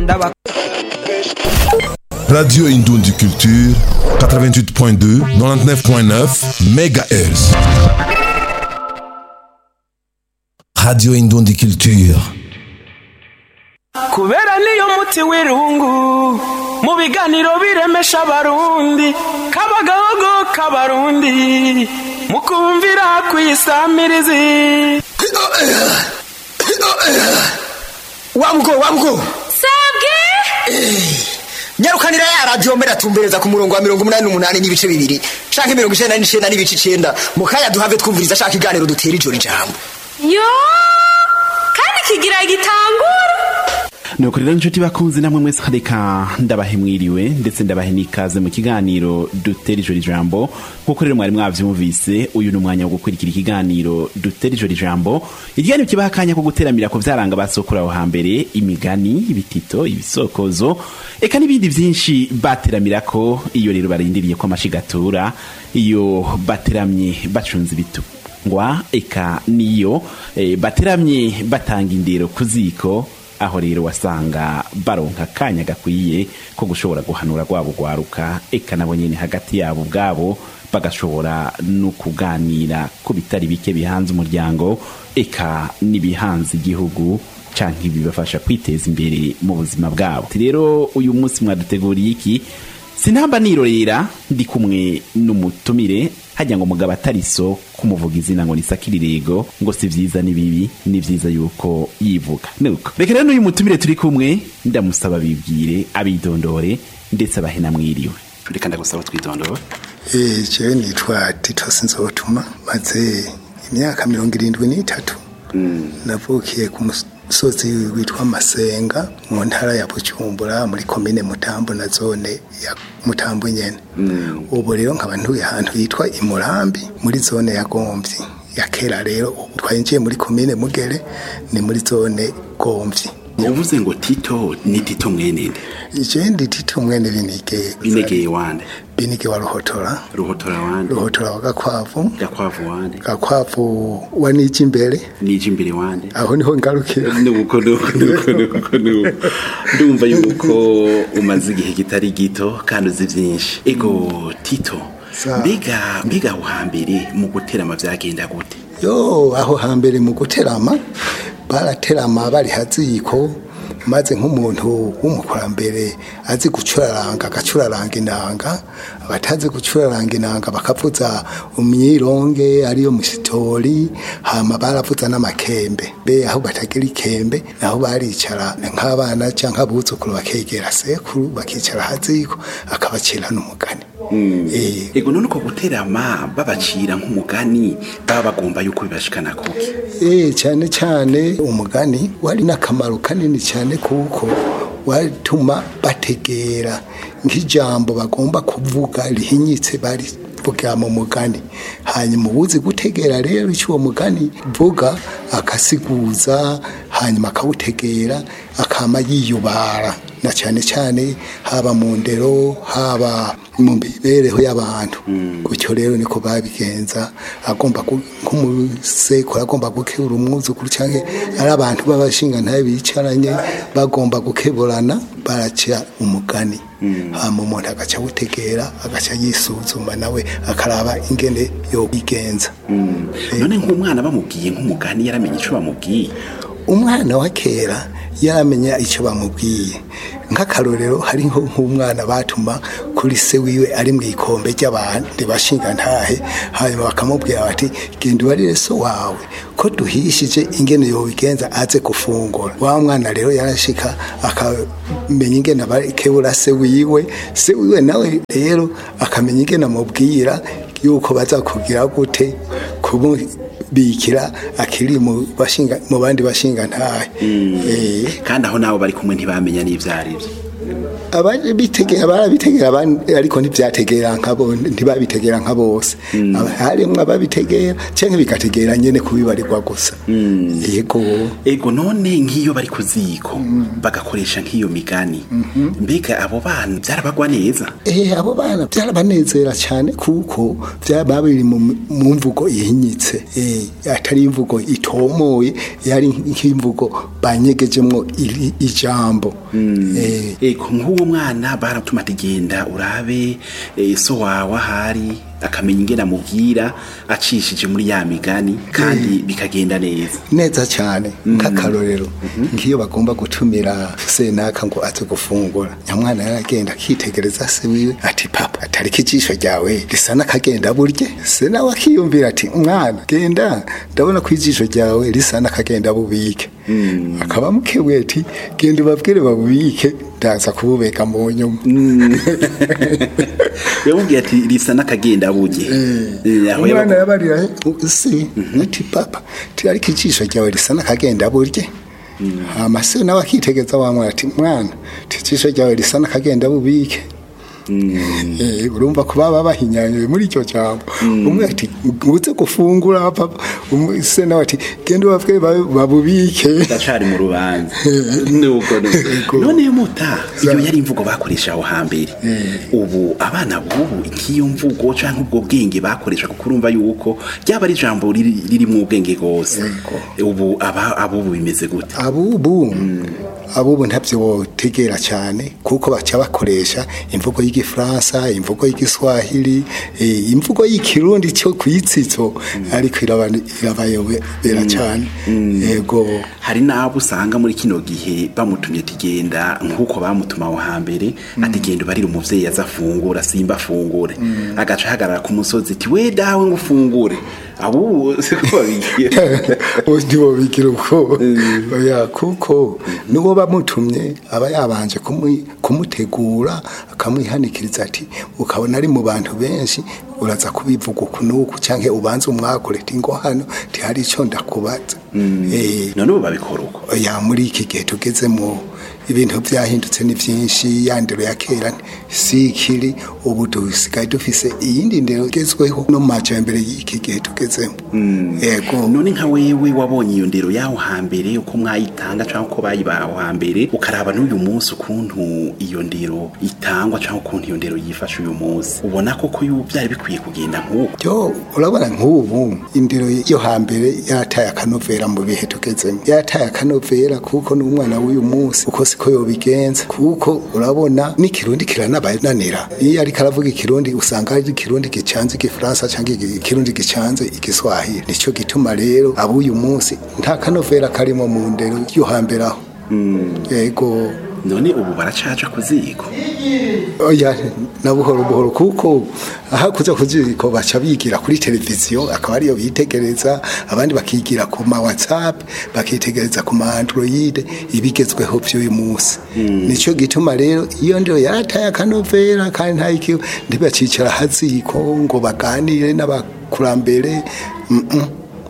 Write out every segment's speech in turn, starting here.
ndaba Radio Indondi Culture, 88.2, 99.9 MHz. Radio Indondi Culture. kubera niyo muti w'irungu mu biganiro biremesha abarundi kabagahogo k'abarundi mukumvira kwisamirizi wabugo wabugo sabwe nyarukanira ya radiyo mbere atumbereza ku murongo wa mirongo umunani n'umunani n'ibice bibiri canke mirongo icenda n'icenda n'ibice icenda mu kanya duhave twumviriza ashaka iganiro dutera ijoro ijambo yo kandi kigira gitangura nuko rero inshuti bakunzi namwe mwese reka ndabahe mwiriwe ndetse ndabahe n'ikaze mu kiganiro dutera ijoro ijambo nk'uko rero mwari mwavyumvise uyu ni umwanya wo gukurikira ikiganiro dutera ijoro ijambo ikiganiro kibaha akanya ko guteramira ku vyaranga basokura aho hambere imigani ibitito ibisokozo eka n'ibindi vyinshi bateramirako iyo rero barindiriye ko amashigatura iyo bateramye bacunze ibitu ngwa eka niyo eh, bateramye batanga indero ku ziko aho rero wasanga baronka akanya gakwiye ko gushobora guhanura rwabo rwaruka eka nabo nyene hagati yabo ubwabo bagashobora no kuganira ku bitari bike bihanze umuryango eka n'ibihanze igihugu canke bibafasha kwiteza imbere mu buzima bwabo Ati rero uyu munsi mwaduteguriye iki sinamba nirorera ndi kumwe n'umutumire hajya ngo mugabo atariso kumuvuga izina ngo nisakirirego ngo si vyiza ni bibi ni vyiza yuko yivuga nuko reka rero n'uyu mutumire turi kumwe ndamusaba bibwire abidondore ndetse abahe namwiriwe reka ndagusaba twidondore Eh, jewe nitwa Tito Sinzotuma maze imyaka mirongo irindwi n'itatu navukiye ku musozi witwa Masenga mu ntara ya Bujumbura muri komine Mutambo na zone ya Mutambo nyene ubu rero nkaba ntuye ahantu hitwa Imurambi muri zone ya Gomvyi ya kera rero ubu twinjiye muri komine Mugere ni muri zone Gomvyi uvuze ngo tito ni tito mwenende je ndi Tito mwene binige binegeye wande binige wa Ruhotora ruhotora wande Ruhotora wa Gakwavu gakwavu wande Gakwavu wa Niji imbere nije imbere wande aho niho ngarukira nuko nuko nuko nuko nuko ndumva yuko umaze igihe kitari gito kandi uzi byinshi ego tito Sa- mbega mbega aho hambere mu guterama byagenda gute yo aho hambere mu guterama baraterama bari haziko maze nk'umuntu w'umukurambere azi gucuraranga agacuraranga inanga abatazi gucuraranga inanga bakavuza umyironge ariyo musitori hama baravuza n'amakembe be aho batagira ikembe naho baricara nk'abana cyangwa abuzukuru bakegera sekuru bakicara haziko akabacira n'umugani Eh, ego none uko guterama babacira nk'umugani baba bagomba yuko bibashikana kuki Eh, cyane cyane umugani wari n'akamaro kanini cyane kuko watuma bategera nk'ijambo bagomba kuvuga rihinyitse bari vuga mu mugani hanyuma ubuzi gutegera rero icyo uwo mugani vuga akasiguza hanyuma akawutegera akama yiyubara na cyane cyane haba mu ndero haba mu mibereho y'abantu gutyo rero niko babigenza agomba gu- nk'umusekuru agomba gukebura umwuzukuru cyangwa ari abantu b'abashinga ntabe bicaranye bagomba gukeburana baraca umugani hama umuntu agaca awutegera agaca yisuzuma nawe akaraba ingene yobigenza none nk'umwana bamubwiye nk'umugani yaramenye ico bamubwiye umwana wa kera yaramenya icyo bamubwiye nk'akarorero hariho nk'umwana batuma kuri se wiwe ari mu ikombe ry'abandi bashinga ntahe hanyuma bakamubwira bati genda ubarire so wawe ko duhishije ingene yobigenza aze gufungura wa mwana rero yarashika akamenya ingene abakebura se wiwe se wiwe nawe rero akamenya ingene amubwira yuko baza kugira gute kumu bikira akiri mu bashinga mu bandi bashinga ntahe eh kandi aho nabo bari kumwe ntibamenya n'ivyo ari vyo ababitegera barabitegera abandi ariko ntibyategera nkabo ntibabitegera nka bose Aba- harimwo ababitegera cyangwa bigategera nyene kubibarirwa gusa yego ego none nk'iyo bari ku ziko bagakoresha nk'iyo migani mbega abo bana byarabagwa neza Eh, abo bana byarabanezera cyane kuko byaba biri mu mu mvugo ihinyitse eh, atari imvugo itomoye yari nk'imvugo banyegejemwo iri- ijambo Eh, ego nk'uwo mwana baratuma ati genda urabe eh, so wawe ahari akamenya ingene amubwira acishije muri ya migani kandi bikagenda neza neza cyane nk'akarorero nk'iyo bagomba gutumira senaka ngo aze gufungura nyamwana yaragenda akitegereza se wiwe ati papa atariko ijisho ryawe risa n'akagenda burye se nawe akiyumvira ati mwana genda ndabona ko ijisho ryawe risa n'akagenda bubike akaba mukebuye ati genda ubabwire babubike ndaza kububeka mu nyuma yamubwiye ati risa n'akagenda buge Eh, aho umwana yaba- yabarira se ati papa ti ariko ijisho ryawe risa n'akagenda burye hama se nawe akitegeza wa mwana ati mwana ti ijisho ryawe risa n'akagenda bubike Eh, urumva ko baba bahinyanyuye muri icyo jambo umwe ati uze gufungura papa umwe se nawe ati genda ubabwire babe- babubike ndacari mu rubanza nuko nuko. none muta iyo yari imvugo bakoresha aho hambere ubu abana bubu nk'iyo mvugo canke ubwo bwenge bakoresha kuko urumva yuko ryaba ari ijambo riri- ririmwo ubwenge rwose ubu aba abubu bimeze gute abubu abubu ntabyo botegera cyane kuko baca bakoresha imvugo y'igifaransa imvugo y'igiswahili eh, imvugo y'ikirundi cyo kuyitsitso ariko iraba- irabayobera cyane yego hari n'abo usanga muri kino gihe bamutumye ati genda nk'uko bamutuma aho hambere ati genda ubarire umuvyeyi aza afungura simba afungure agaca ahagarara ku musozi ati we dawe ngo ufungure abubu siko babigira ndibo bigira uko oya kuko nuwo bamutumye aba yabanje kumwi- kumutegura akamwihanikiriza ati ukabona ari mu bantu benshi uraza kubivuga uku n'uku cyangwa ubanze umwakure ati ngo hano ntihari icyo ndakubaza Eh, none ubu babikora uko oya muri iki gihe tugezemo ibintu byahindutse ni byinshi ya ndero ya kera si ikiri ubu dusigaye dufise iyindi ndero igezweho no mu majyambere y'iki gihe tugezemo yego none nka wewe wabonye iyo ndero y'aho hambere uko mwayitanga cyangwa uko bayibaha aho hambere ukaraba n'uyu munsi ukuntu iyo ndero itangwa cyangwa ukuntu iyo ndero yifashe uyu munsi ubona koko yu- byari bikwiye kugenda nk'uko byo urabona nk'ubu indero yo hambere yarataye akanovera mu bihe tugezemo yarataye akanovera kuko n'umwana w'uyu munsi uko siko yobigenza kuko urabona n'ikirundi kiranabananira iyo ariko aravuga ikirundi usanga ari ikirundi gicanze igifaransa cyangwa igi- ikirundi gicanze igiswahili nicyo gituma rero ab'uyu munsi nta kanovera karimo mu ndero yo hambere aho yego none ubu baracaca ku ziko oya na buhoro buhoro kuko aha kuza kuziko baca bigira kuri televiziyo akaba ariyo bitegereza abandi bakigira ku ma whatsapp bakitegereza ku ma android ibigezweho by'uyu munsi nicyo gituma rero iyo ndio yarataye akanovera kandi nta iki ntibacicara haziko ngo baganire n'abakurambere mm -mm.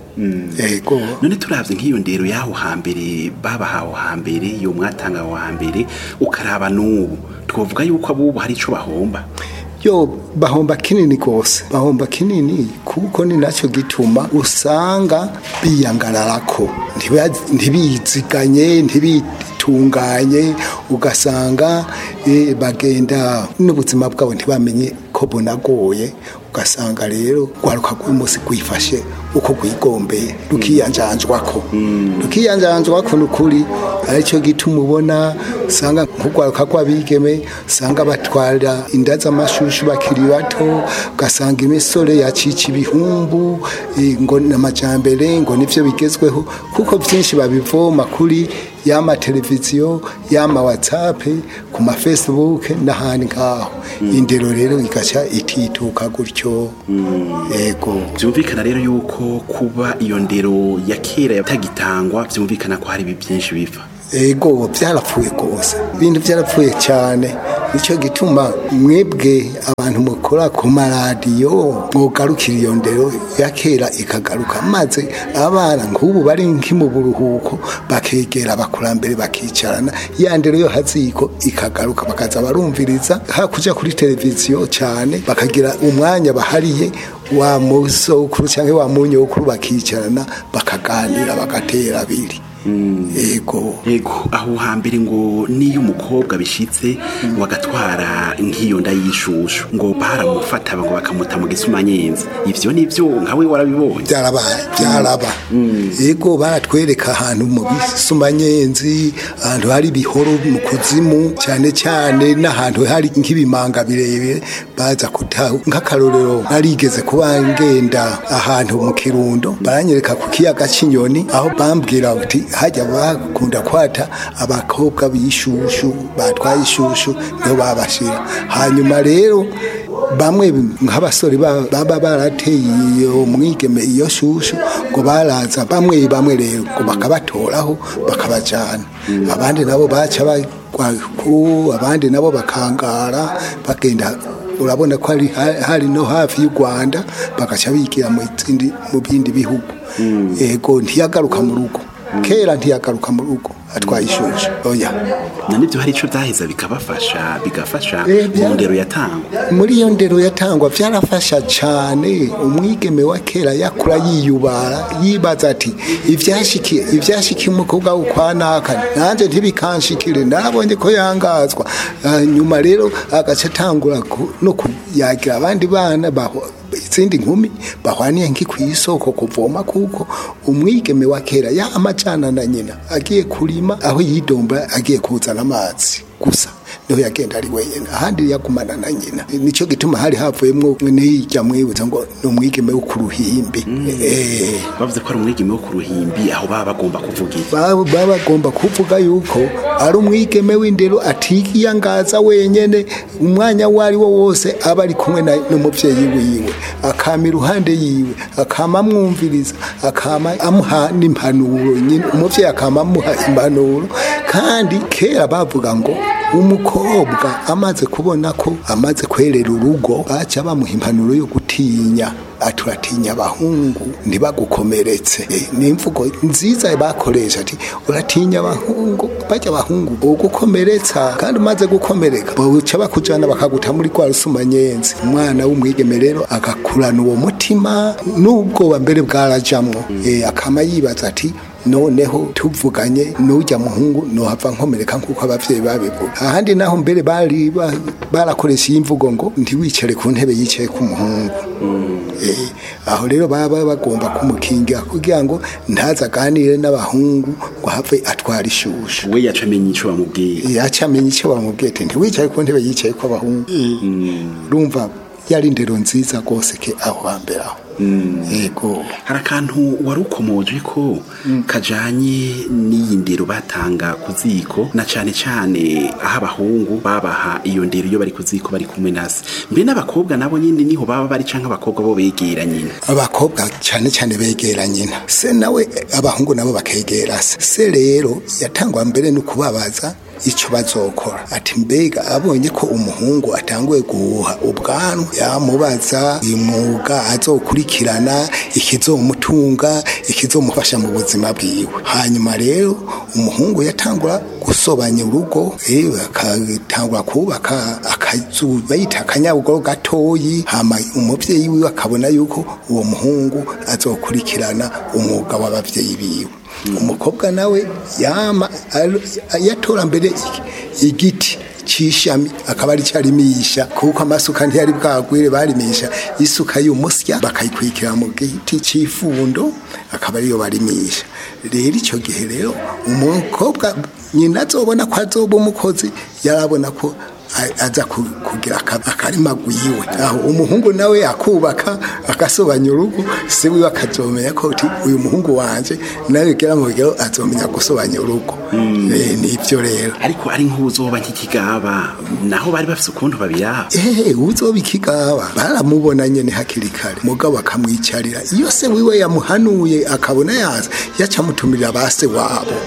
yego none turavye nk'iyo ndero y'aho hambere babaha aho hambere iyo mwatanga aho hambere ukaraba n'ubu twovuga yuko abubu hari ico bahomba yo bahomba kinini rwose bahomba kinini kuko ni nacyo gituma usanga biyangararako ntiba- ntibiziganye ntibitunganye ugasanga eh, bagenda n'ubuzima bwabo ntibamenye ko bunagoye ugasanga rero rwaruka rw'umunsi rwifashe uko rwigombeye rukiyanjanjwako rukiyanjanjwako ni ukuri aricyo gituma ubona usanga nk'urwaruka rw'abigeme usanga batwara inda z'amashushu bakiri bato ugasanga imisore yacica ibihumbu eh, ngo n'amajyambere ngo nibyo bigezweho kuko byinshi babivoma kuri yama televiziyo yama whatsapp ku ma facebook n'ahandi ngaho indero rero igaca itituka gutyo yego byumvikana rero yuko kuba iyo ndero ya kera yatagitangwa byumvikana ko hari ibi byinshi biva ego byarapfuye rwose ibintu byarapfuye cyane nicyo gituma mwebwe abantu mukora ku maradiyo mwogarukira iyo ndero ya kera ikagaruka maze abana nk'ubu bari nki mu buruhuko bakegera abakurambere bakicarana ya ndero yo haziko ikagaruka bakaza barumviriza hakuja kuri televiziyo cyane bakagira umwanya bahariye wa musokuru cyangwa wa munyokuru bakicarana bakaganira bagatera abiri yego yego aho hambere ngo niyo umukobwa bishitse wagatwara nk'iyo nda y'ishushu ngo baramufata ngo bakamuta mu gisumanyenzi ivyo nivyo nkawe warabibonye byarabaye byaraba yego baratwereka ahantu mu bisumanyenzi ahantu hari ibihoro mu kuzimu cyane cyane n'ahantu hari nk'ibimanga birebire baza kutaha nk'akarorero narigeze kuba ngenda ahantu mu kirundo baranyereka ku kiyaga cy'inyoni aho bambwira uti hajya bakunda kwata abakobwa b'ishushu batwaye ishushu niho babashira hanyuma rero bamwe nk'abasore ba- baba barateye iyo mwigeme iyo shushu ngo baraza bamwe bamwe rero ngo bakabatoraho bakabajyana abandi nabo baca bagwa ku abandi nabo bakangara bagenda urabona ko hari hari no hafi y'u Rwanda bagaca bigira mu zindi mu bindi bihugu yego ntiyagaruka mu rugo kera ntiyagaruka mu rugo atwaye ishusho oya na nibyo hari ico byaheza bikabafasha bigafasha Eh, bya- mu ndero yatangwa muri iyo ndero yatangwa byarafasha cyane umwigeme wa kera yakura yiyubara yibaza ati ibyashikiye ibyashikiye umukobwa ukwanaka nanjye ntibikanshikire narabonye ko yangazwa Ah, nyuma rero agace atangura ku- no kuyagira abandi bana baho- izindi nkumi bahwaniye nki ku isoko kuvoma kuko umwigeme wa kera ya amajana na nyina agiye kurima aho yidomba agiye kuzana amazi gusa niho yagenda ari wenyine ahandi yagumana na nyina nicyo gituma hari havuyemo n'ijya mwibutsa ngo ni umwigeme wo ku ruhimbi Eh, bavuze ko ari umwigeme wo ku ruhimbi aho baba bagomba kuvuga iki baba baba bagomba kuvuga yuko ari umwigeme w'indero atiyangaza wenyene umwanya uwo ari wo wose aba ari kumwe na- n'umubyeyi wiwe akama iruhande yiwe akama amwumviriza akama amuha n'impanuro nyine umubyeyi akama amuha impanuro kandi kera bavuga ngo umukobwa amaze kubona ko amaze kwerera urugo baca bamuha impanuro yo gutinya aturatinya abahungu ntibagukomeretse Eh, ni imvugo nziza bakoresha ati uratinya abahungu bajya abahungu ugukomeretsa kandi umaze gukomereka baca bakujana bakaguta muri kwa rusumanyenzi umwana w'umwigeme rero agakurana uwo mutima n'ubwoba mbere bwarajamwo Eh, akama yibaza ati noneho tuvuganye n'ujya muhungu nohava nkomereka nk'uko abavyeyi babivuga ahandi naho mbere bari ba- barakoresha iyi mvugo ngo ntiwicare ku ntebe yicaye ku muhungu Eh, aho rero baba bagomba kumukingira kugira ngo ntaza aganire n'abahungu ngo have atwara ishusho we yaca amenya ico bamubwiye yaca amenya icyo bamubwiye ati ntiwicare ku ntebe yicaye ko abahungu urumva yari indero nziza rwose ke aho hambere aho yego hari akantu wari ukomoje ko kajanye n'iyi ndero batanga ku ziko na cane cane aho abahungu babaha iyo ndero iyo bari ku ziko bari kumwe nasi mbe n'abakobwa nabo nyine niho baba bari canke abakobwa bo begera nyine abakobwa cyane cyane begera nyina se nawe abahungu nabo bakegera se se rero yatangwa mbere no kubabaza icyo bazokora ati mbega abonye ko umuhungu atanguye guhuha ubwanwa yamubaza imwuga azokurikirana ikizomutunga ikizomufasha mu buzima bwiwe hanyuma rero umuhungu yatangura gusobanya urugo eh, akatangura kubaka akazu bayita akanyabugoro gatoyi hama umuvyeyi wiwe akabona yuko uwo muhungu azokurikirana umwuga w'abavyeyi biwe umukobwa nawe yama al- yatora mbere iki- igiti c'ishami akaba ari cyarimisha kuko amasuka ntiyari bwagwire barimisha isuka y'umusya bakayikwikira mu giti c'ifundo akaba ariyo barimisha rero icyo gihe rero umukobwa nyina azobona ko azoba umukozi yarabona ko a- aza ku- kugira aka- akarima gwiwe aho umuhungu nawe akubaka agasobanya urugo se wiwe akazomenya ko uti uyu muhungu wanje nawe gira mu rugero azomenya gusobanya urugo Eh, nivyo rero ariko ari nk'uzoba nk'ikigaba naho bari bafise ukuntu babiraba ehe uzoba ikigaba baramubona nyene hakiri kare mugabo akamwicarira iyo se wiwe yamuhanuye akabona yaza yaca amutumirira ba se wabo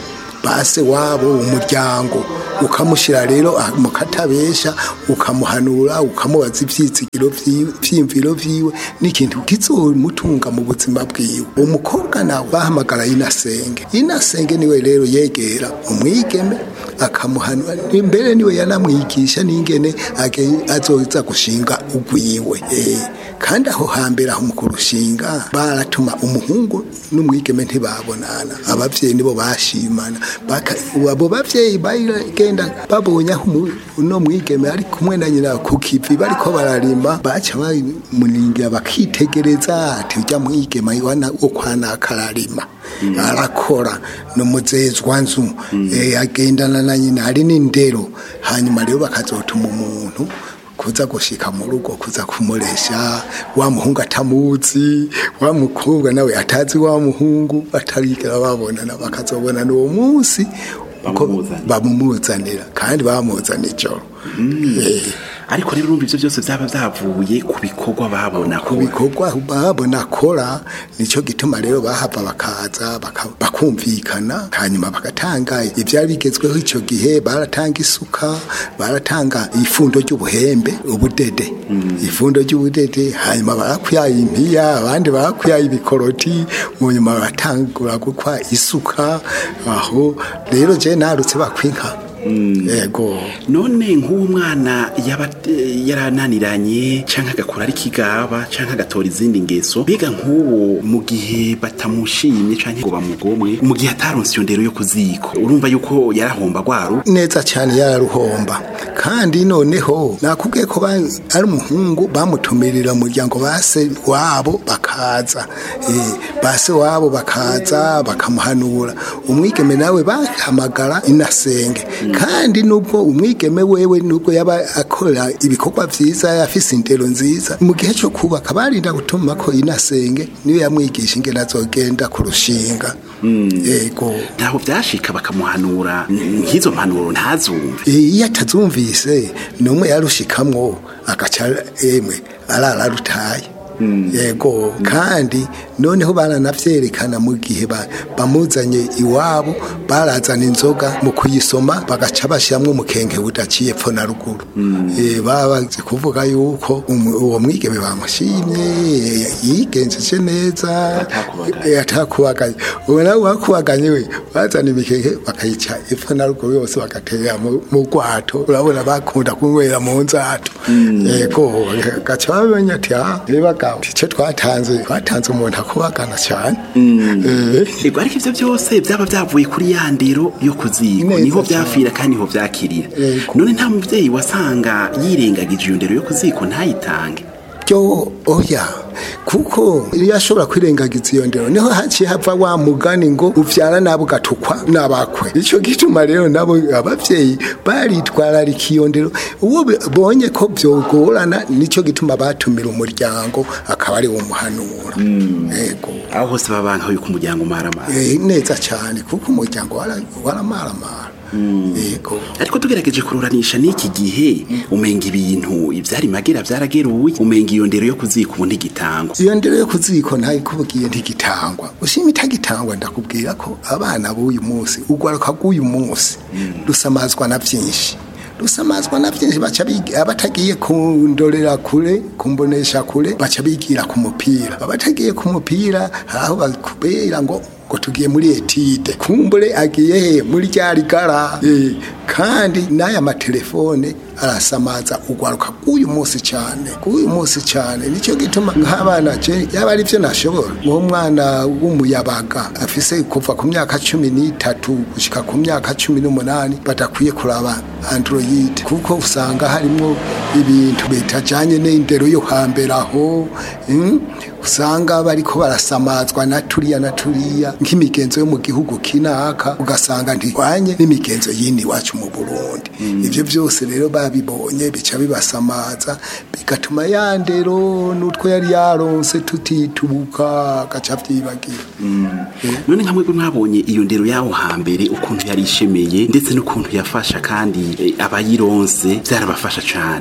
base wabo umuryango ukamushyira rero ah, mu katabesha ukamuhanura ukamubaza ibyizigiro vyiwe- vyiyumviro vyiwe n'ikintu kizomutunga mu buzima bwiwe umukobwa nawe bahamagara inasenge inasenge niwe rero yegera umwigeme akamuhanura imbere niwe yanamwigisha n'ingene age- azoza gushinga ugwiwe eh. kandi aho hambere aho mu kurushinga baratuma umuhungu n'umwigeme ntibabonana abavyeyi nibo bashimana Baka- abo bavyeyi bagenda babonye aho umu- uno mwigeme ari kumwe na nyina ku kivi bariko bararima baca bamuningira bakitegereza ati urya mwigeme wana wo kwanaka ararima arakora numuzezwa nzu eh, agendana na nyina hari n'indero hanyuma rero bakazotuma umuntu kuza gushika mu rugo kuza kumuresha wa muhungu atamuzi wa mukobwa nawe atazi wa muhungu batarigera babonana bakazobonana uwo munsi uko Bamumuzanira. bamumuzanira kandi bamuzana ijoro Eh, ariko rero urumva ivyo byose byaba byavuye ku bikorwa babona ku bikorwa babona akora nicyo gituma rero bahava bakaza baka- bakumvikana hanyuma bagatanga ibyari bigezweho icyo gihe baratanga isuka baratanga ifundo ry'ubuhembe ubudede ifundo ry'ubudede hanyuma barakwiyaye impiya abandi barakwiyaye ibikoroti mu nyuma baratangura gukwa isuka aho rero je narutse bakwinka yego none nk'uwo mwana yaba eh, yarananiranye canke agakora ari kigaba canke agatora izindi ngeso mbega nk'uwo mu gihe batamushimye canke ngo bamugomwe mu gihe ataronse iyo ndero yo kuziko urumva yuko yarahomba gwaru neza cyane yararuhomba kandi noneho nakubwiye ko ba- ari umuhungu bamutumirira umuryango base wabo bakaza Eh, base wabo bakaza bakamuhanura umwigeme nawe bahamagara inasenge kandi nubwo umwigeme wewe nubwo yaba akora ibikorwa vyiza afise indero nziza mu gihe cyo kubaka barinda gutuma ko inasenge niyo yamwigisha ingene azogenda kurushinga yego ntaho vyashika bakamuhanura n- nk'izo mpanuro ntazumve iyo atazumvise n'umwe yarushikamwo agaca emwe arara rutaye yego kandi noneho baranavyerekana mu gihe ba- bamuzanye iwabo barazana inzoga mu kuyisoma bagaca bashiramwo umukenke budaciye pfo na ruguru Eh, baba bazi kuvuga yuko umu- uwo mwigeme bamushimye yigenjeje neza Atakubaganye. Eh, atakubaganye ubu nawe wakubaganye we bazana imikeke bakayica epfo na ruguru yose bagatera mu mu rwato urabona bakunda kunywera mu nzato yego gaca bamenya ati ah bagabo icyo twatanze twatanze umuntu akubagana cyane Eh, ego ariko ivyo byose byaba byavuye kuri ya ndero yo kuziko Neza niho cyane. vyapfira kandi niho vyakirira Ego. none nta muvyeyi wasanga yirengagije iyo ndero yo kuziko ntayitange byo oya kuko iyo ashobora kwirengagiza iyo ndero niho haciye hava wa mugani ngo uvyara nabo ugatukwa n'abakwe icyo gituma rero nabo abavyeyi baritwararika iyo ndero uwo bonye ko vyogorana nicyo gituma batumira umuryango akaba ari wo muhanura yego aho hose babanka yuko umuryango umaramara Eh, neza cyane kuko umuryango wara- waramaramara yego ariko tugerageje kururanisha n'iki gihe umenga ibintu ivyari magera vyarageruye umenga iyo ndero yo kuzika ubu ntigitangwa iyo ndero yo kuziko ntayikubwiye ntigitangwa ushima itagitangwa ndakubwira ko abana b'uyu munsi ugwaruka bw'uyu munsi rusamazwa na byinshi rusamazwa na byinshi baca biga abatagiye kundorera kure kumbonesha kure baca bigira ku mupira abatagiye ku mupira hari aho bakubera ngo ngo tugiye muri etide kumbure agiye he muri rya rigara Eh, kandi n'aya matelefone arasamaza ugwaruka bw'uyu munsi cyane bw'uyu munsi cyane nicyo gituma nk'abana je yaba ari byo nashobora uwo mwana w'umuyabaga afise kuva ku myaka cumi n'itatu gushika ku myaka cumi n'umunani badakwiye kuraba android kuko usanga harimo ibintu bitajanye n'indero yo hambere aho mm, usanga bariko barasamazwa na turiya na turiya nk'imigenzo yo mu gihugu kinaka ugasanga ntirwanye n'imigenzo yindi iwacu mu burundi ivyo byose rero babibonye bica bibasamaza bigatuma ya ndero n'utwo yari yaronse tutitubuka agaca vyibagira none nka mwebwe mwabonye iyo ndero yaho hambere ukuntu yari ishemeye ndetse n'ukuntu yafasha kandi eh, abayironse byarabafasha cane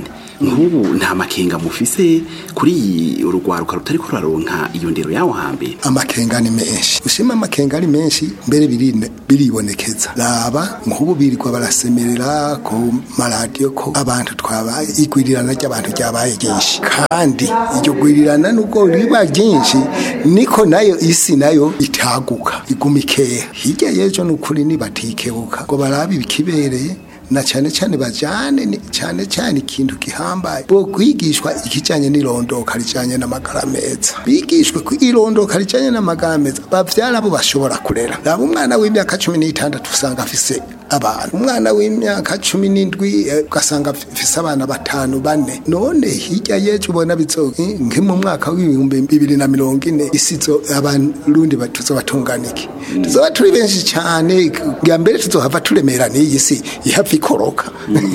nk'ubu nta makenga mufise kuri iyi urugwaruka rutari ko ruraronka iyo ndero yawo hambere amakenga ni menshi ushima amakenga ari menshi mbere birine- biribonekeza raba nk'ubu birirwa barasemerera ku maradiyo ko abantu twabaye igwirirana ry'abantu ryabaye ryinshi kandi iryo gwirirana nubwo riba ryinshi niko nayo isi nayo itaguka iguma ikeya hirya y'ejo ni ukuri nibatikebuka ngo barabe ibikibereye na cyane cyane bajyane ni- cyane cyane ikintu gihambaye bo kwigishwa ikijyanye n'irondoka rijyanye n'amagara meza bigishwe ku irondoka rijyanye n'amagara meza babyara bo bashobora kurera raba umwana w'imyaka cumi n'itandatu usanga afise abantu umwana w'imyaka cumi n'indwi eh, ugasanga afise abana batanu bane none hirya y'ejo ubona bizo nki mu mwaka w'ibihumbi bibiri na mirongo ine isi zo abarundi ba- tuzobatungana iki tuzoba turi benshi cyane bwa mbere tuzohava turemera n'iyi si ihava ikoroka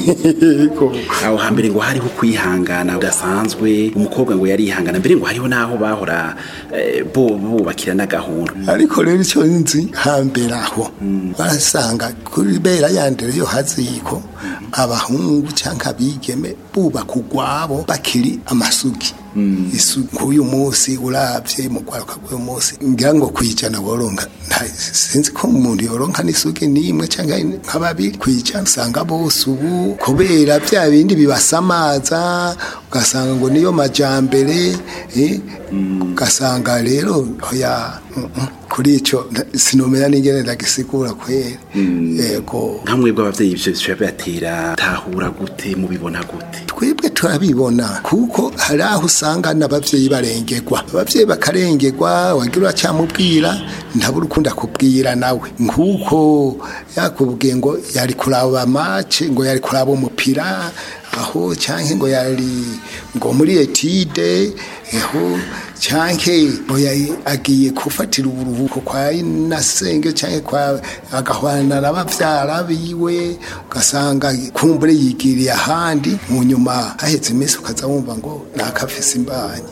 Yego. aho hambere ngo hariho kwihangana udasanzwe umukobwa ngo yarihangana mbere ngo hariho n'aho bahora eh, bo bubakira n'agahunda ariko rero icyo nzi hambere aho barasanga kuri bera yandere yo haziko abahungu cyangwa abigeme bubaka ugwabo bakiri amasugi isugi k'uyu munsi urabye mu kwaruka k'uyu munsi ngira ngo kwijana woronka nta sinzi ko umuntu yoronka n'isugi n'imwe cyangwa nka babiri kwijana usanga bose ubu kubera bya bindi bibasamaza ugasanga ngo niyo majambere eh, ugasanga rero oya mm, mm, kuri icyo nta- sinomera n'ingene ndagisigura kwera yego nka mwebwe abavyeyi ivyo bica bibatera tahura gute mubibona gute twebwe turabibona kuko hari aho usanga n'abavyeyi barengerwa abavyeyi bakarengerwa wagira uracyamubwira ntabura ukunda kubwira nawe nk'uko yakubwiye ngo yari kuraba mace ngo yari kuraba umupira aho cyangwa ngo yari ngo muri etide aho cyangwa ngo yari agiye gufatira uburuhuko kwa nasenge cyangwa kwa agahwana n'abavyara biwe ugasanga kumbure yigiriye ahandi mu nyuma haheze iminsi ukaza wumva ngo nakafise imbanyi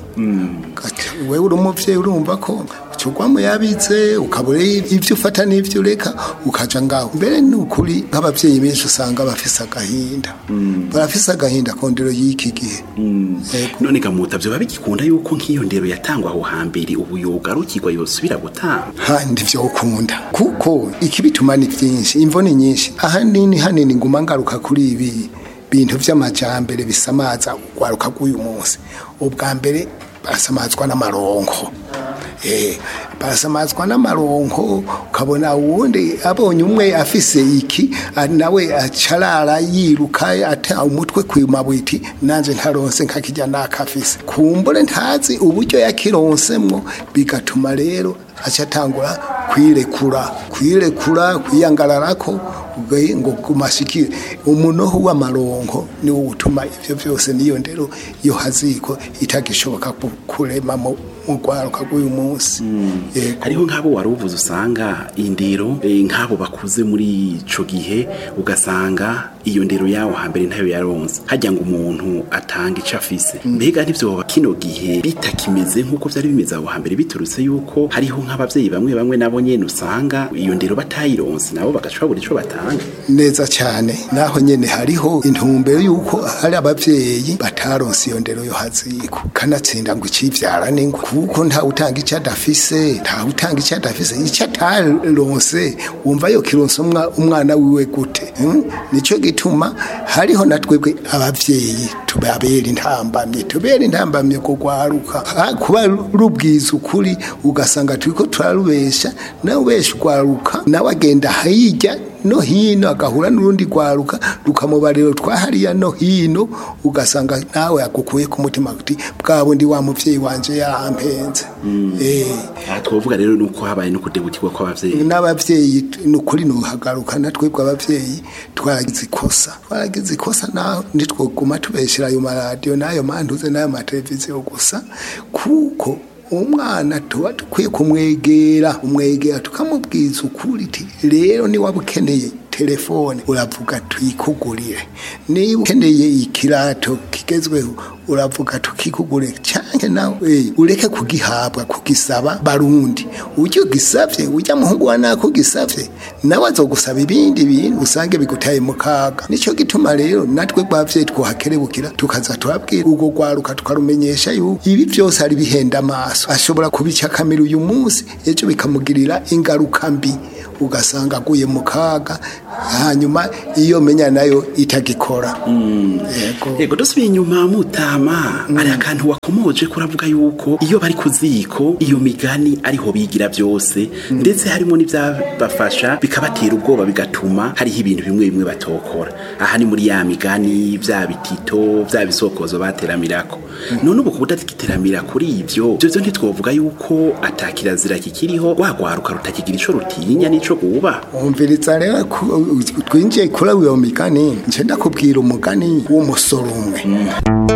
Ugaca- wewe uri umuvyeyi urumva ko ucugwamo yabize ukabura ibyo ufata n'ibyo ureka ukaja ngaho mbere ni ukuri nk'abavyeyi benshi usanga bafise agahinda barafise agahinda kondero y'iki gihe Yego. none gamuta vyoba bigikunda yuko nk'iyo ndero yatangwa aho hambere ubu yogarukirwa yosubira gutanga handi vyo ukunda kuko ikibituma ni vyinshi imvo ni nyinshi ahanini hanini nguma ngaruka kuri ibi bintu vy'amajambere bisamaza ugwaruka rw'uyu munsi ubwa mbere barasamazwa n'amaronko Eh, barasamazwa n'amaronko ukabona uwundi abonye umwe afise iki ah, nawe acarara yiruka ata umutwe kwimabwiti nanje ntaronse nkakijya nakafise kumbure ntazi uburyo yakironsemwo bigatuma rero acatangura kwirekura kwirekura kwiyangararako ubwo- ngo kumashikire umunoho w'amaronko niwo utuma ivyo vyose niyo ndero iyo haziko itagishoboka ku- kurema mu mu rwaruka rw'uyu munsi Yego. hariho nk'abo wari uvuze usanga indero eh, nk'abo bakuze muri ico gihe ugasanga iyo ndero yawo hambere ntayo yaronse hajya ngo umuntu atanga ico afise mbega ntivyoba kino gihe bitakimeze nk'uko vyari bimeze aho hambere biturutse yuko hariho nk'abavyeyi bamwe bamwe nabo nyene usanga iyo ndero batayironse nabo bagaca babura ico batanga neza cyane naho nyene hariho intumbero yuko hari abavyeyi bataronse iyo ndero yo haziko kanatsinda ngo icivyara n'ingwe kuko nta utanga icyo adafise nta utanga icyo adafise icyo ataronse wumva yo kironse umwa- umwana wiwe gute hmm? nico gituma hariho na twebwe abavyeyi tubabera intambamye tubera intambamye kugwaruka Ha, kuba rubwiza ukuri ugasanga turiko turarubesha nawe ubesha ugwaruka nawe agenda hirya no hino agahura n'urundi rwaruka rukamubariro twahariya no hino ugasanga nawe agukuye ku mutima kuti bwa bundi wa muvyeyi wanje yarampenze eh aha twovuga rero nuko habaye no kudebutirwa kw'abavyeyi n'abavyeyi ni ukuri nuhagaruka na twebwe abavyeyi twaragize ikosa twaragize ikosa naho ntitwoguma tubeshera ayo maradiyo n'ayo mantuze n'ayo mateleviziyo gusa kuko umwana tuba dukwiye kumwegera umwegera tukamubwiza ukuri iti rero niba ukeneye telefone uravuga tuyikugurire niba ukeneye ikirato kigezweho uravuga tukikugurire cyane canke nawe eh, ureke kugihabwa kugisaba barundi ujye ugisavye ujya muhungu wa nako ugisavye nawe azogusaba ibindi bintu usange bigutaye mu kaga nico gituma rero natwe bavye twohakerebukira tukaza turabwira ubwo rwaruka tukarumenyesha yuko ibi byose ari bihenda amaso ashobora kubicakamira uyu munsi ejo bikamugirira ingaruka mbi ugasanga aguye mu kaga hanyuma iyo menya nayo itagikora yego yego dusubiye inyuma mutama hari akantu wakomoje kuravuga yuko iyo bari ku ziko iyo migani ariho bigira byose ndetse harimo n'ibyabafasha bikabatera ubwoba bigatuma hariho ibintu bimwe bimwe batokora aha ni muri ya migani bya bitito bya bisokozo bateramirako none ubu kudatiteramira kuri ibyo byo byo ntitwovuga yuko atakirazira kikiriho rwagwaruka rutakigira ico rutinya n'ico guba umviriza rero ku- twinjiye kuri uyo migani nce ndakubwira umugani w'umusoro umwe